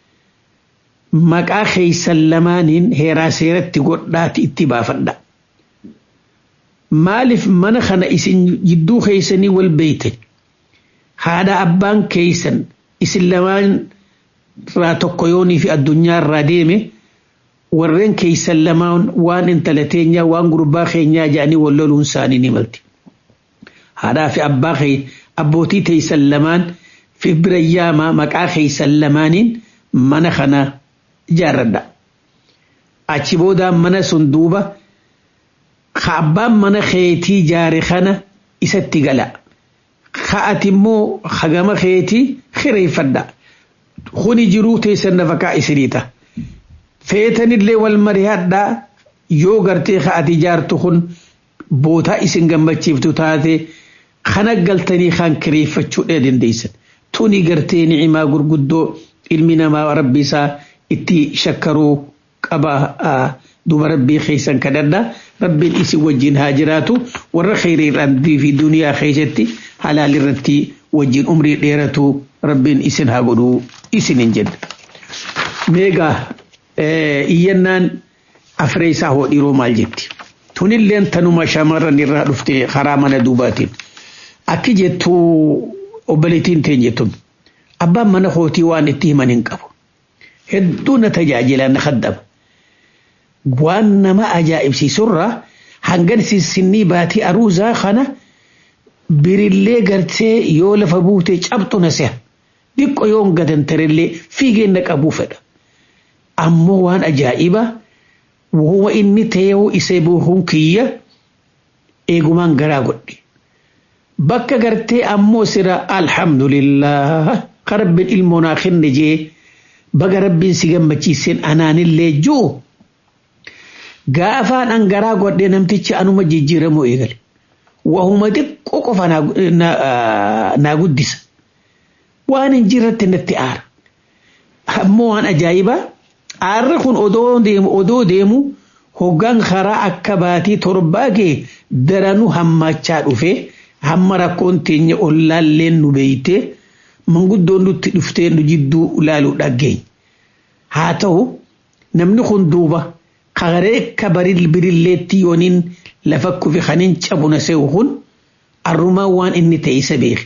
maqaa keeysan lamaaniin heeraa seeratti godhaati itti baafadha. Maaliif mana kana isin jidduu keeysanii wal beeytan haadha abbaan keeysan isin lamaan irraa tokko yoonii fi addunyaa irraa deeme warreen keeysan lamaan waan intala teenyaa waan gurbaa keenyaa jedhanii wal loluun isaanii ni malti. Haadhaa fi abbaa abbootii teeysan lamaan fi bira yaamaa maqaa keeysan lamaaniin mana kana jaarradha. Achi boodaan mana sun duuba ka abbaan mana keetii jaare kana isatti gala. Ka ati immoo hagama keetii kireeffadha. Kuni jiruu teessan nafakaa isiniita. Feetanillee wal mari'adhaa yoo gartee ka ati jaartu kun bootaa isin gammachiiftu taate kana galtanii kan kireeffachuu dandeessan. Tuni gartee ni'imaa gurguddoo ilmi namaa rabbi isaa itti shakkaruu qaba duba rabbii keessan kadhadha rabbiin isin wajjin haa jiraatu warra kheyriirraan fi duniyaa keessatti halaal irratti wajjin umrii dheeratu rabbiin isin haa godhuu isin hin jedha. Meegaa iyyannaan afree isaa hodhiiroo maal jetti? Tunilleen tanuma shamarran irraa dhufte karaa mana duubaatiin. akki jettu obboleettiin teen jettun abbaan mana kootii waan itti himan hin qabu hedduu na tajaajila na kaddaba waan nama ajaa'ibsiisurraa hangan sinnii baatii aruuzaa kana birillee gartee yoo lafa buutee cabxu na seha dhiqqo yoo gadantarellee fiigeen na qabuu fedha ammoo waan ajaa'iba wuma inni ta'ee isa buuhuun kiyya eegumaan garaa godhe bakka gartee ammoo sira alhamdulillah ka rabbiin ilmoo naa kenne jee baga rabbiin si gammachiiseen anaanillee ji'u gaafaan an garaa godhee namtichi anuma jijjiiramoo eegale wahuma xiqqoo qofa naa guddisa waan hin jirratti natti aara ammoo waan ajaa'ibaa aarri kun odoo deemu odoo deemu hoggaan karaa akka baatii torbaa kee daranuu hammachaa dhufe hamma rakkoon teenya ollaalleen nu beeyte manguddoon nutti dhuftee nu jidduu ilaaluu dhaggeenya haa ta'u namni kun duuba kagaree akka baril birilleetti yooniin lafa kufi kanin cabuna se'u kun arrumaa waan inni ta'e isa beeke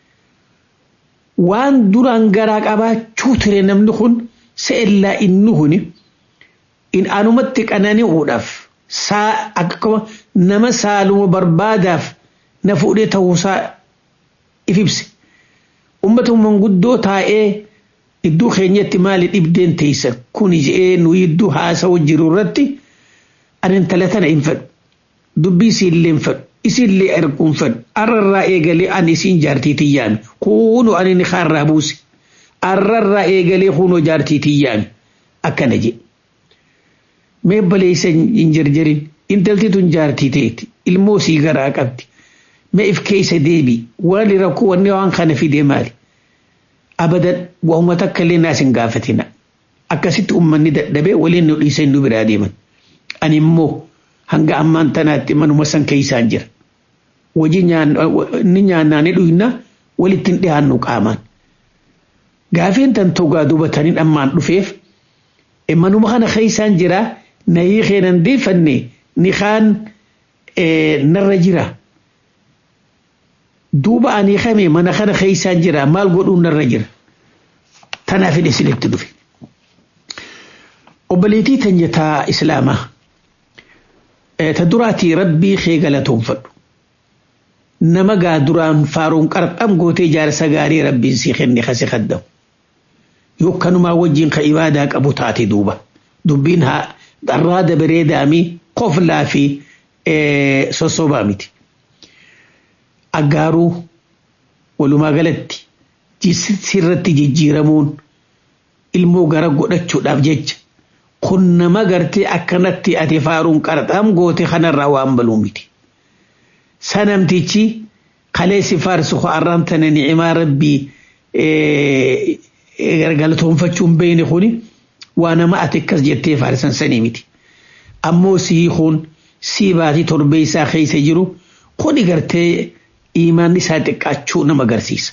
waan duraan garaa qabaachuu ture namni kun se'ellaa inni kuni in anumatti qanani'uudhaaf saa akkuma nama saaluma barbaadaaf na fuudhee ta'uusaa if ibse ummata manguddoo taa'ee iddoo keenyatti maali dhibdeen teessan kuni je'ee nu iddoo haasa'u jiru irratti ani intala tana hin fedhu dubbii isiillee hin fedhu isiillee erguun fedhu arrarraa eegalee ani isiin jaartii tiyyaami kuunu ani ni kaarraa buuse arrarraa eegalee kuunoo jaartii tiyyaami akkana jedhe mee baleessa hin jarjarin intalti tun jaartii teeti ilmoo sii garaa qabdi mee if keessa deebi waan rakkoo wanni waan kana fidee maali abadan wahuma takka illee naas hin gaafatina akkasitti ummanni dadhabee waliin nu dhiisan nu biraa deeman ani immoo hanga ammaan tanaatti manuma san keessaan jira wajji ni nyaannaa ni dhuyna walitti hin dhiyaannu qaamaan gaafeen tan togaa dubatanii ammaan dhufeef manuma kana keessaan jira na hiikee nan deefanne ni kaan narra jira duuba ani kame mana kana keessaan jira maal godhuun narra jira tanaaf hidhe silitti dhufe obboleetii tanjataa islaamaa ta duraatii rabbii kee galatoonfadhu nama gaa duraan faaruun qarxam gootee jaarsa gaarii rabbiin sii kenne kase kaddamu yokkanumaa wajjin ka ibaadaa qabu taate duuba dubbiin haa dharraada bareedaami qoflaa fi sossobaa miti aggaaruu walumaa galatti sirratti jijjiiramuun ilmoo gara godhachuudhaaf jecha kun nama gartee akkanatti ati faaruun qarxam goote kanarraa waan baluu miti. Sanamtichi kaleessi faarsu arraan tana ni'imaa rabbii galatoonfachuun beeyne kuni waa nama ati akkas jettee faarsan sanii miti. Ammoo sii kun sii baatii torbee isaa keessa jiru kuni gartee imaanni isaa xiqqaachuu nama agarsiisa.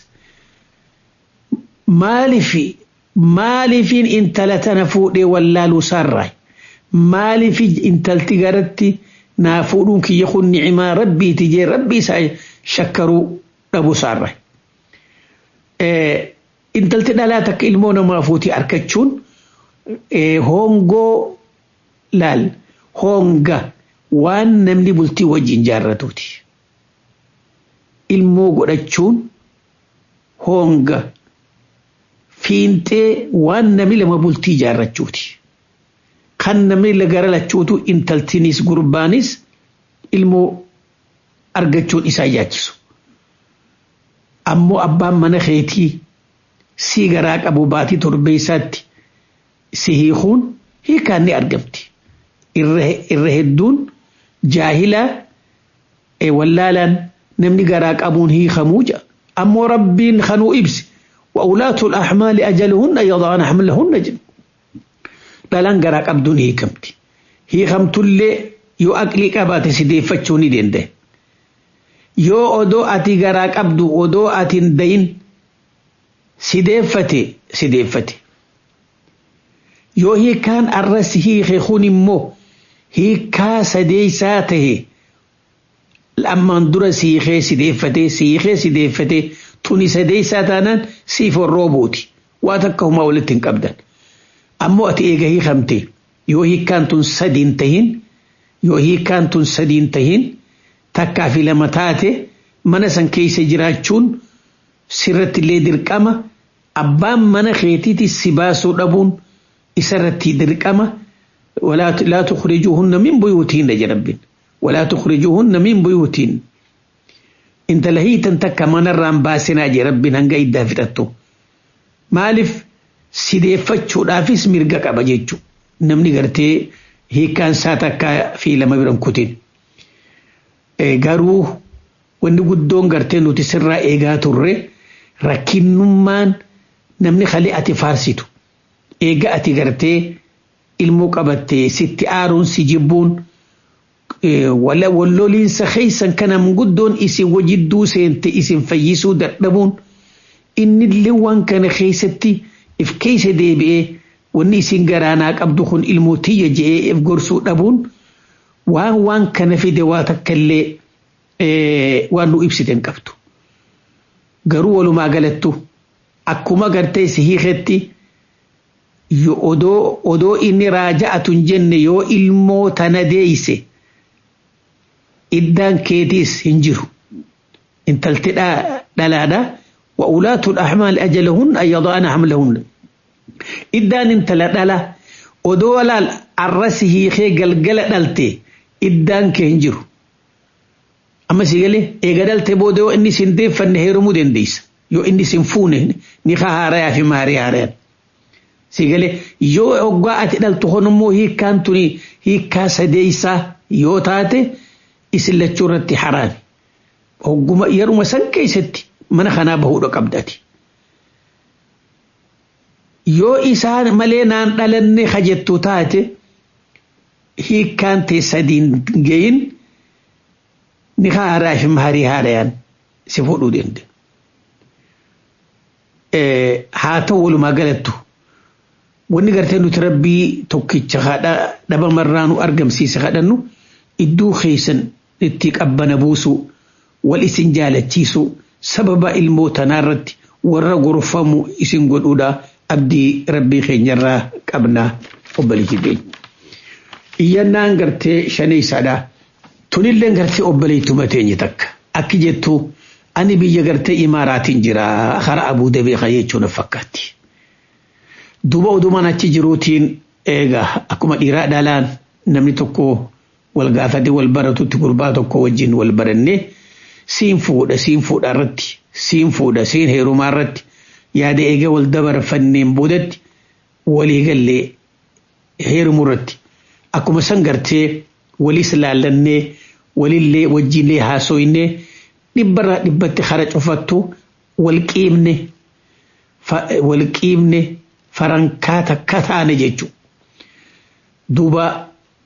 Maaliif maaliifin intala tana fuudhee wallaaluu saarraa maaliif intalti garatti naa fuudhuun kiyya kun ni'imaa rabbiiti jee rabbii isaa shakkaruu dhabuu saarraa. Intalti dhalaa takka ilmoo namaa fuutii argachuun hongoo laal honga waan namni bultii wajjin jaarratuuti. Ilmoo godhachuun honga fiintee waan namni lama bultii jaarrachuuti. Kan namni gara lachuutu intaltinis gurbaanis ilmoo argachuun isaa yaachisu. Ammoo abbaan mana keetii sii garaa qabu baatii torbee isaatti si hiikuun hiikaan ni argamti. Irra hedduun jaahilaa wallaalaan namni garaa qabuun hiikamuu jira. Ammoo rabbiin kanuu ibsi. وأولاة الأحمال أجلهن يضعن حملهن جن dhalaan garaa qabduun hiikamti. Hiikamtullee yoo aqlii qabaate si deeffachuu ni danda'e. Yoo odoo ati garaa qabdu odoo ati hin dayin si deeffate si deeffate. Yoo hiikaan arras hiike kun immoo hiikaa sadeessaa tahe ammaan dura siikee sideeffatee siikee sideeffatee tuni sadeessaa taanaan siif roobuuti waa takka humaa walitti hin qabdan ammoo ati eega hiikamte yoo hiikkaan tun sadiin tahin yoo hiikkaan tun sadiin tahin takkaa fi lama taate mana san keessa jiraachuun sirratti illee dirqama abbaan mana keetiiti si baasuu dhabuun isarratti dirqama laa tukhrijuuhunna min buyuutihinna jedhabbin walaa tukhrijuuhunna min buyuutihin intala hiitan takka manarraan baasinaa jedhabbin hanga iddaa fixattu maaliif sideeffachuudhaafis mirga qaba jechu namni gartee hiikkaan isaa takka fi lama biran kutin garuu wanni guddoon gartee nuti sirraa eegaa turre rakkinnummaan namni kale ati faarsitu eega ati gartee ilmoo qabattee sitti aaruun si jibbuun walloliinsa keeysan kanam guddoon isin wajidduu seente isin fayyisuu dadhabuun innillee waan kana keeysatti if keeysa deebi'ee wanni isin garaanaa qabdu kun ilmoo tiyya je'ee if gorsuu dhabuun waan waan kana fide waa takkallee waan nu ibsiten qabdu garuu walumaa galattu akkuma gartee si hiiketti odoo odoo inni raaja'atun jenne yoo ilmoo tana deeyse iddaan keetiis hin jiru intalti dhalaadha wa ulaatu ahmaal ajalahun an yadaana hamlahun iddaan intala dhala odoo laal arrasi hiikee galgala dhalte iddaan kee hin jiru amma si galee eega dhalte booda yoo inni sin deeffanne heerumuu dandeessa yoo inni sin fuune ni haarayaa fi maarii haarayaan si galee yoo hoggaa ati dhaltu honummoo hiikkaan tuni hiikkaa sadeeysaa yoo taate isin lachuu irratti haraami hogguma yeruma san keessatti mana kanaa bahuudha qabdati yoo isaan malee naan dhalanne hajjettu taate hiikkaan tee sadiin gayin ni haaraa fi maarii haarayaan si fuudhuu danda'e haa ta'u walumaa galattu wanni gartee nuti rabbii tokkicha haadha dhabamarraa nu argamsiise kadhannu idduu keeysan itti qabbana buusu wal isin jaalachiisu sababa ilmoo tanaarratti warra gorfamu isin godhuudha abdii rabbii keenyarraa qabnaa obboleetti keenya. Iyyannaan gartee shaneeysaadha. Tunillee gartee obboleettuma teenye takka. Akki jettu ani biyya gartee imaaraatiin jira hara abuu dabeeqa jechuun fakkaatti. Duuba odumaan achi jiruutiin eega akkuma dhiiraa dhalaan namni tokko wal gaafate wal baratutti gurbaa tokko wajjin wal barannee siin fuudha siin fuudha irratti siin fuudha siin heerumaa irratti yaada eega wal dabarfanneen boodatti walii gallee heerumuu irratti akkuma san gartee walis laallannee walillee wajjinlee haasoynee dhibbarraa dhibbatti hara cufattu wal qiibne wal qiibne farankaa takka taane jechuudha. Duuba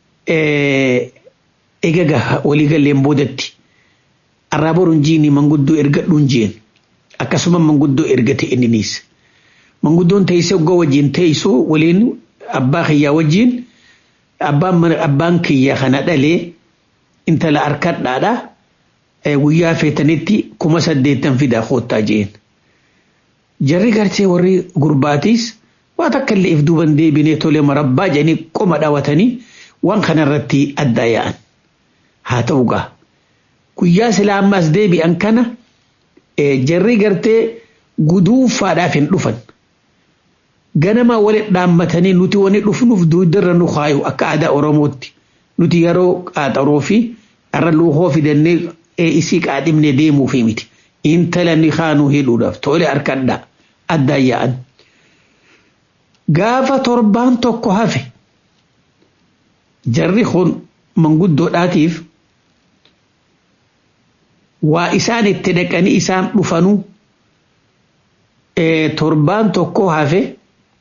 egaa walii galleen boodatti arraa boruun jiini manguddoo ergadhuun jeen akkasuma manguddoo ergate inniniis. Manguddoon teessee oggaa wajjin teessoo waliin abbaa kiyyaa wajjin abbaan kiyyaa kana dhalee intala harkadhaadha guyyaa feetanitti kuma saddeettan fidaa koottaa jeen. Jarri gartee warri gurbaatiis waa takka illee if duuban deebinee tolee marabbaa jedhanii qoma dhaawatanii waan kanarratti adda yaa'an. Haa ta'u gaa guyyaa silaa ammaas deebi'an kana jarri gartee guduunfaadhaaf hin dhufan. Ganama walitti dhaammatanii nuti wani dhufnuuf duudarra nu kaayu akka aadaa Oromootti nuti yeroo qaaxaroo fi irra luuhoo fidannee isii qaadhimne deemuu fi miti. Intala ni kaanuu hidhuudhaaf tole harkadhaa addaan yaa'an. Gaafa torbaan tokko hafe jarri kun manguddoodhaatiif waa isaan itti dhaqanii isaan dhufanuu torbaan tokko hafe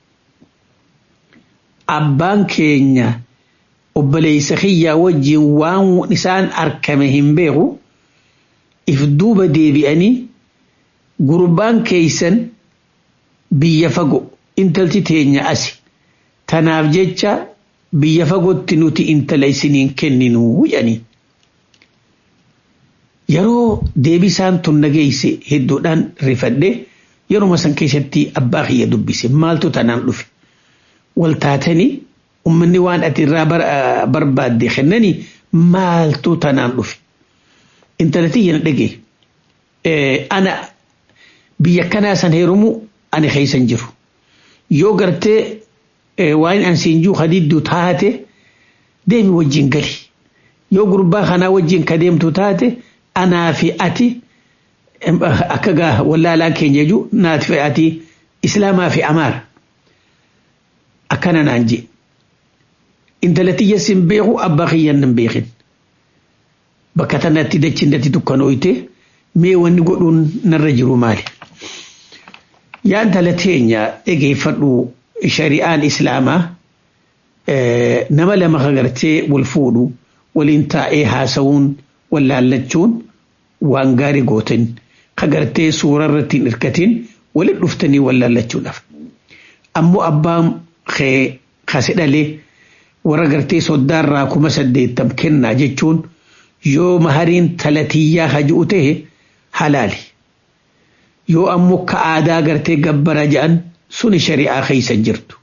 abbaan keenya obboleessa kiyyaa wajjin waan isaan arkame hin beeku if duuba deebi'anii gurbaan keeysan biyya fago intalti teenya asi tanaaf jecha biyya fagootti nuti intala isiniin kenninu jedhanii. yeroo deebisaan tun nageeyse hedduudhaan rifadhe yeruma san keessatti abbaa kiyya dubbise maaltu tanaan dhufe wal taatanii ummanni waan ati irraa barbaadde kennanii maaltu tanaan dhufe intalati yana dhage ana biyya kanaa san heerumu ani keeysan jiru yoo gartee waan an siin juu hadidduu taate deemi wajjin gali yoo gurbaa kanaa wajjin ka deemtu taate anaa fi ati akka gaa wallaalaa keenya jechuu naati fi ati islaamaa fi amaara akkana naan je intalatiyya sin beeku abbaa kiyyan hin beekin bakka tanatti dachinnatti dukkanooyte mee wanni godhuun narra jiru maali yaa intala teenya dhageeffadhu shari'aan islaamaa nama lama kagartee wal fuudhu waliin taa'ee haasawuun wallaallachuun waan gaarii gootan kagartee suura irratti hin hirkatin walit dhuftanii wallaallachuudhaaf ammoo abbaan kee kase dhalee warra gartee soddaarraa kuma saddeettam kennaa jechuun yoo mahariin talatiyyaa haji'u ta'e halaali yoo ammoo ka aadaa gartee gabbara ja'an suni shari'aa keeysa jirtu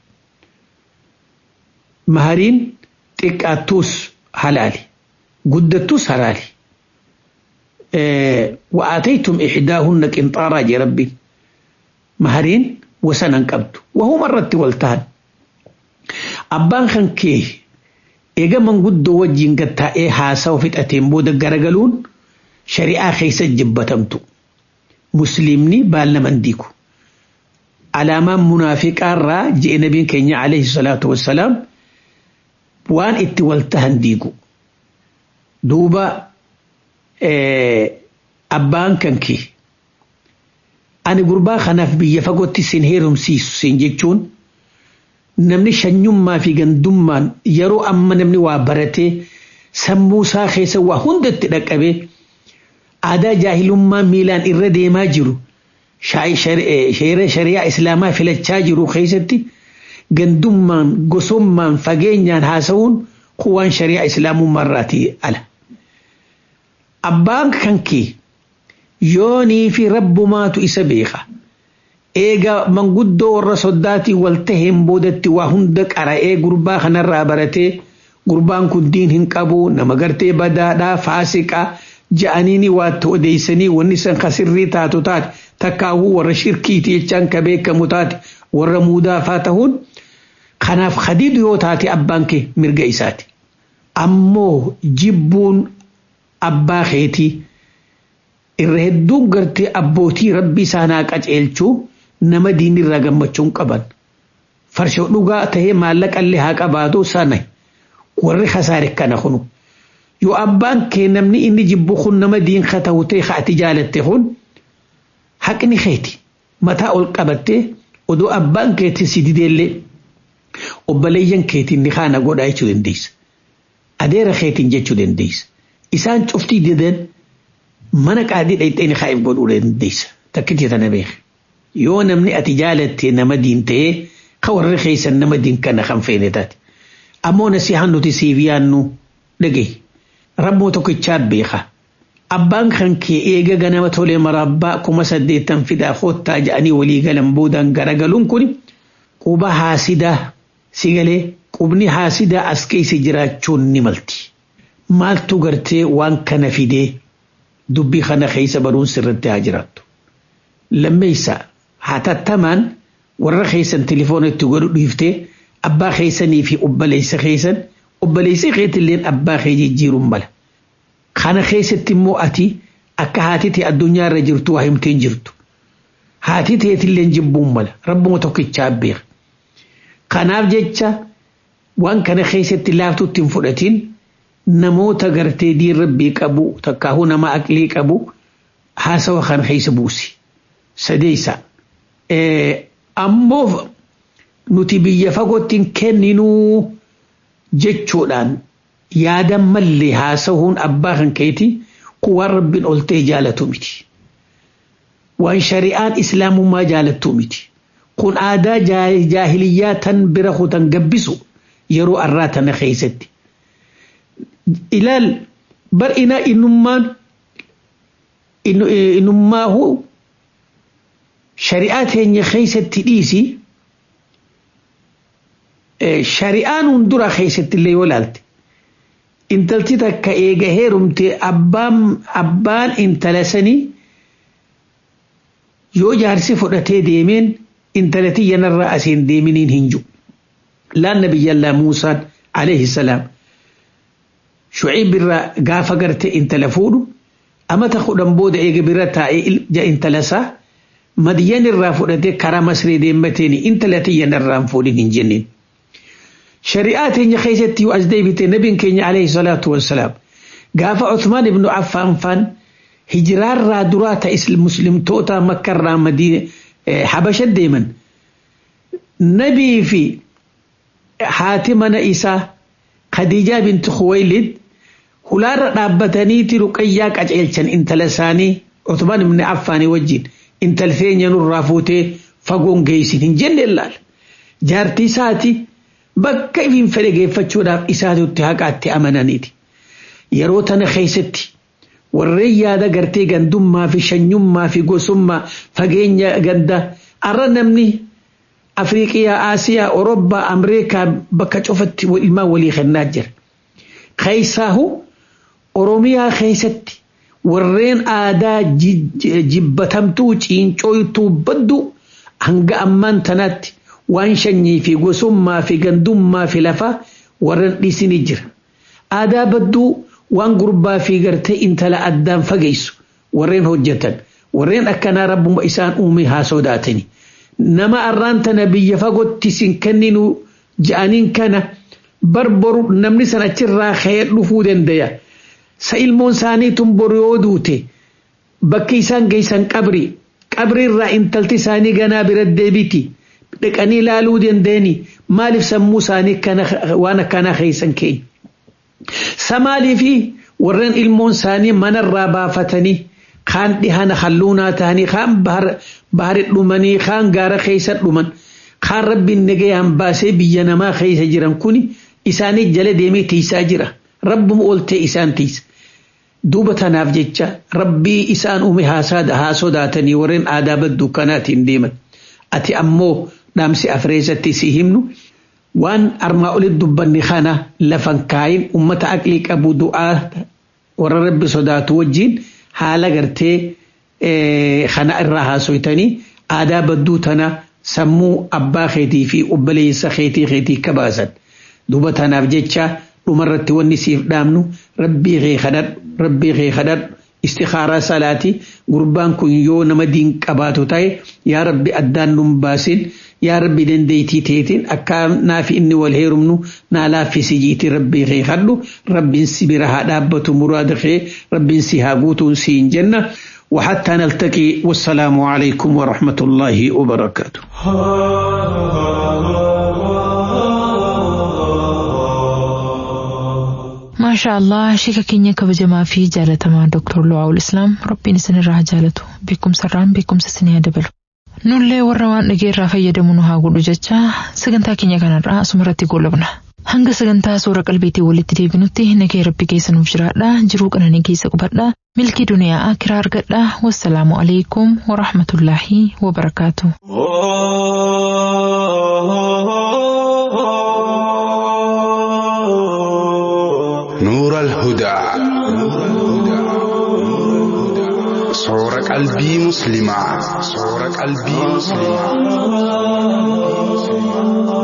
mahariin xiqqaattuus halaali guddattuus halaali وآتيتم إحداهن قنطارا جي ربي مهرين وسنا قبض وهو مرة والتهن أبان خان كيه إيجا من قد وجين قد تائي حاسا وفت أتين بودا غرغلون شريعة خيسة جبتمتو مسلمني بالنا من ديكو علامة منافقة را جئ نبي كينيا عليه الصلاة والسلام وان اتولتهن ديكو دوبا abbaan kan kee ani gurbaa kanaaf biyya fagootti sin heerumsiisu sin jechuun namni shanyummaa fi gandummaan yeroo amma namni waa baratee sammuu isaa keessa waa hundatti dhaqqabee aadaa jaahilummaa miilaan irra deemaa jiru sheera shari'aa islaamaa filachaa jiru keessatti gandummaan gosummaan fageenyaan haasa'uun kuwaan shari'aa islaamummaarraatii ala. abbaan kan kee yoonii fi rabbumaatu isa beeka eega manguddoo warra soddaatii wal taheen boodatti waa hunda qara'ee gurbaa kanarraa baratee gurbaan kun diin hin qabu nama gartee badaadhaa faasiqaa ja'aniini waatti odeessanii wanni san kasirrii taatu taate takkaawuu warra shirkiiti jechaan ka beekamu taate warra muudaafaa ta'uun kanaaf hadiidu yoo taate abbaan kee mirga isaati ammoo jibbuun abbaa keetii irra hedduun gartee abbootii rabbi isaanaa qaceelchuu nama diinirraa gammachuun qaban farshoo dhugaa tahee maallaqallee haa qabaatu sana warri kasaare kana kunu yoo abbaan kee namni inni jibbu kun nama diin ka ta'u ta'e ka ati jaalatte kun haqni keeti mataa ol qabattee odoo abbaan keetii si dideellee obboleeyyan keetiin ni kaana godhaa jechuu dandeessa adeera keetiin jechuu dandeessa isaan cuftii didan mana qaadii dhayxeen kaa'eef godhuu dandeessa takkitii tana beeka yoo namni ati jaalatte nama diin ta'ee ka warri keessan nama diin kana kan feene taate ammoo nasihaan nuti siif yaannu dhagaye rabmoo tokkichaa beeka abbaan kan kee eega ganama tolee marabbaa kuma saddeettan fidaa koottaa ja'anii walii galan boodaan garagaluun kun quba haasidaa si galee qubni haasidaa as keessa jiraachuun ni malti. maaltu gartee waan kana fidee dubbii kana keessa baruun sirratti haa jiraattu. Lammeessa hatattamaan warra keessan telefoona itti godhu dhiiftee abbaa keessanii fi obboleessa keessan obboleessi keetilleen abbaa kee jijjiiruun mala. Kana keessatti immoo ati akka haati ta'e addunyaa irra jirtu waa himteen jirtu. Haati ta'etilleen jibbuun mala rabbuma tokkichaa beeka. Kanaaf jecha waan kana keessatti laaftuutti hin fudhatiin namoota gartee diin rabbii qabu takkaahuu nama aqlii qabu haasawa kan keessa buusi. Sadeessa. Ammoo nuti biyya fagootti hin kenninuu jechuudhaan yaada mallee haasa'uun abbaa kan keeti kuwaan rabbiin ol ta'e jaalatu miti. Waan shari'aan islaamummaa jaalattu miti. Kun aadaa jaahiliyyaa tan bira kutan gabbisu yeroo arraa tana keessatti. ilaal bar ina innummaan inummaahu shari'aa teenya keessatti dhiisi shari'aan hundura keessatti illee yoo laalte intalti takka eega heerumte abbaan abbaan intala sanii yoo jaarsi fudhatee deemeen intala tiyyanarraa asiin deeminiin hin jiru. Laan nabiyyallaa Muusaan alayhi salaam shuciib irraa gaafa garte intala fuudhu amata kudhan booda eega bira taa'ee intala isaa madiyyan irraa fudhatee karaa masree deemmateen intala tiyyanarraa hin fuudhin hin jenneen. shari'aa teenya keessatti yoo as deebite nabiin keenya alayhi salaatu wassalaam gaafa Uthmaan ibnu Affaan faan hijiraarraa duraa ta'e muslimtoota makkarraa madiina habasha deeman nabii fi haati mana isaa Khadiijaa binti Khuwaylid hulaarra dhaabbataniiti ruqayyaa qaceelchan intala isaanii Uthmaan ibnu Affaanii wajjin intal feenya nurraa fuutee fagoon geessin hin jenne laal jaartii isaati. bakka ifiin fedhe geeffachuudhaaf isaatutti haqaatti amananiiti. Yeroo tana keessatti warreen yaada gartee gandummaa fi shanyummaa fi gosummaa fageenya ganda arra namni Afriiqiyaa, Aasiyaa, Orobbaa, Ameerikaa bakka cufatti ilmaan walii kennaa jira. Keessaahu Oromiyaa keessatti warreen aadaa jibbatamtuu ciincooytuu baddu hanga ammaan tanaatti waan shanyii fi gosummaa fi gandummaa fi lafaa warreen dhiisini jira. Aadaa badduu waan gurbaa fi gartee intala addaan fageessu warreen hojjetan warreen akkanaa rabbuma isaan uume haa sodaatani. Nama arraan tana biyya fagootti sin kenninu ja'aniin kana barbaru namni san achirraa ka'ee dhufuu danda'a. Sa ilmoon isaanii tun boru yoo duute bakki isaan geessan qabri qabri irraa intalti isaanii ganaa bira deebiti. dhaqanii ilaaluu dandeenyi maaliif sammuu isaanii waan akkanaa keessan keenya. Samaalii fi warreen ilmoon isaanii manarraa baafatanii kaan dhihana halluunaa ta'anii kaan bahari dhumanii kaan gaara keessa dhuman kaan rabbiin nagayaan baasee biyya namaa keessa jiran kuni isaanii jala deemee tiisaa jira. Rabbuma ooltee isaan tiisa. Duuba tanaaf jecha rabbii isaan uume haa sodaatanii warreen aadaa badduu kanaatiin deeman. Ati ammoo dhaamsi afreessatti si himnu waan armaa olitti dubbanni kana lafan kaayin ummata aqlii qabu du'aa warra rabbi sodaatu wajjin haala gartee kana irraa haasoytanii aadaa badduu tana sammuu abbaa keetii fi obboleessa keetii keetii kabaasan duuba tanaaf jecha dhumarratti wanni siif dhaamnu rabbii kee kadhadhu rabbii kee kadhadhu istikaaraa salaati gurbaan kun yoo nama diin qabaatu ta'e yaa rabbi addaan nun baasin yaa rabbi dandeeytii teetiin akka naaf inni wal heerumnu naa laaffisi jiiti rabbii kee kadhu rabbiin si bira haa dhaabbatu muraada kee rabbiin si haa guutuun si hin jenna وحتى نلتقي والسلام عليكم ورحمة الله وبركاته maashaa allah sheeka keenya kabajamaa fi jaalatamaa dooktar Lu'aawul Islaam rabbiin isinirraa haa jaalatu beekumsarraan beekumsa isinii haa dabalu. Nullee warra waan dhageerraa fayyadamu nu haa godhu jecha sagantaa keenya kanarraa asumarratti goolabna. Hanga sagantaa suura qalbiitii walitti deebinutti nagee rabbi keessa nuuf jiraadha jiruu qananii keessa qubadha milkii duniyaa akiraa argadha wassalaamu alaikum warahmatullaahi wabarakaatu. نور الهدى صور قلبي مسلمة صور قلبي مسلمة